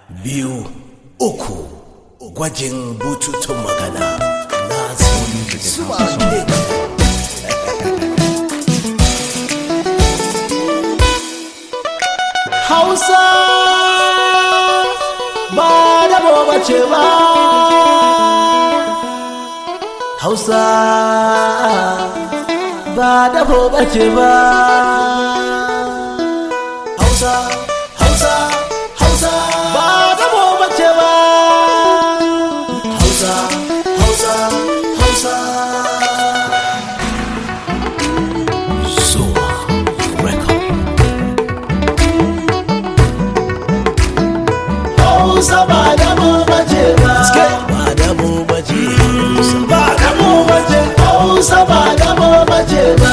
biyu uku gwajin bututun magana na zuwa hausa ba da bace ba hausa ba da bace ba hausa hausa hausa ba da bace ba hausa hausa hausa Zuma record Hausa ba da mu bace ba. Ba da mu bace. Ba da mu bace. Hausa ba da mu bace ba.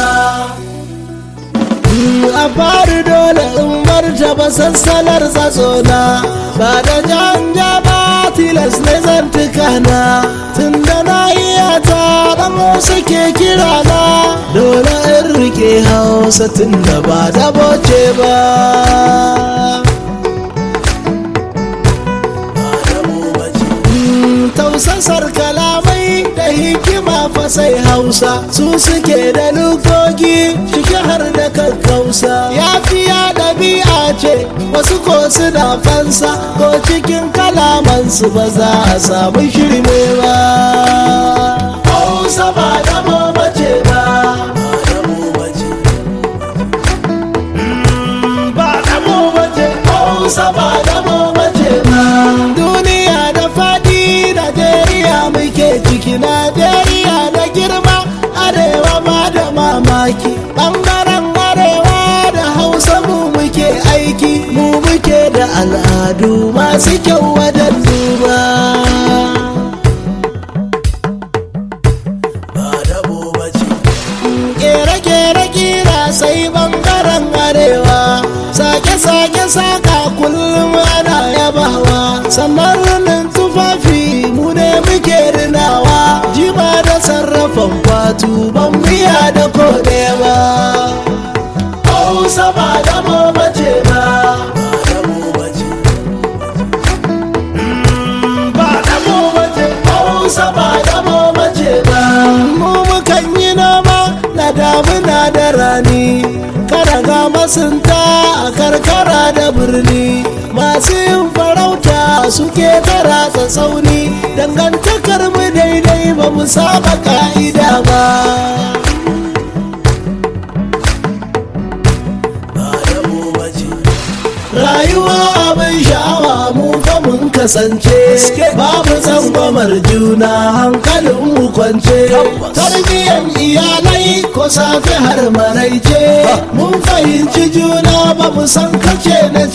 A fari dole in martaba sassalar tsatsona ba da janja ba tilas ne zan tukana tun da na iya ta dan suke kira na dole in rike hausa tun da ba da boce ba. tausasar kalamai da hikima fa sai hausa su suke da lukoki ciki har da kakkausa yafiya ɗabi'a ce wasu ko suna fansa ko cikin kalamansu ba za a samu shirme ba hausa ba da bace ba ba da bace hausa ba da bace ba duniya da faɗi Najeriya muke ciki Najeriya da girma arewa ma da mamaki ɓangaren arewa da hausa mu muke aiki mu muke da al'adu masu kyau wajen duba kere-kere kira sai ɓangaren arewa sake-sake saka kullum ana yabawa sannan rinin tufafi mu ne muke rinawa jima da sarrafan kwatu ban biya da kode ba hausa ba da mu bace ba ba da mu bace hausa ba da mu bace ba mu mukan yi noma na damuna da rani kada ga masunta a karkara da birni masu yin farauta suke tara tsauni dangantakar mu daidai ba mu saba ka'ida ba rayuwa abin sha'awa mu fa mun kasance babu tsangwamar juna hankalin mu kwance tarbiyyar iyalai ko safe har maraice mun fahimci juna ba mu san kace na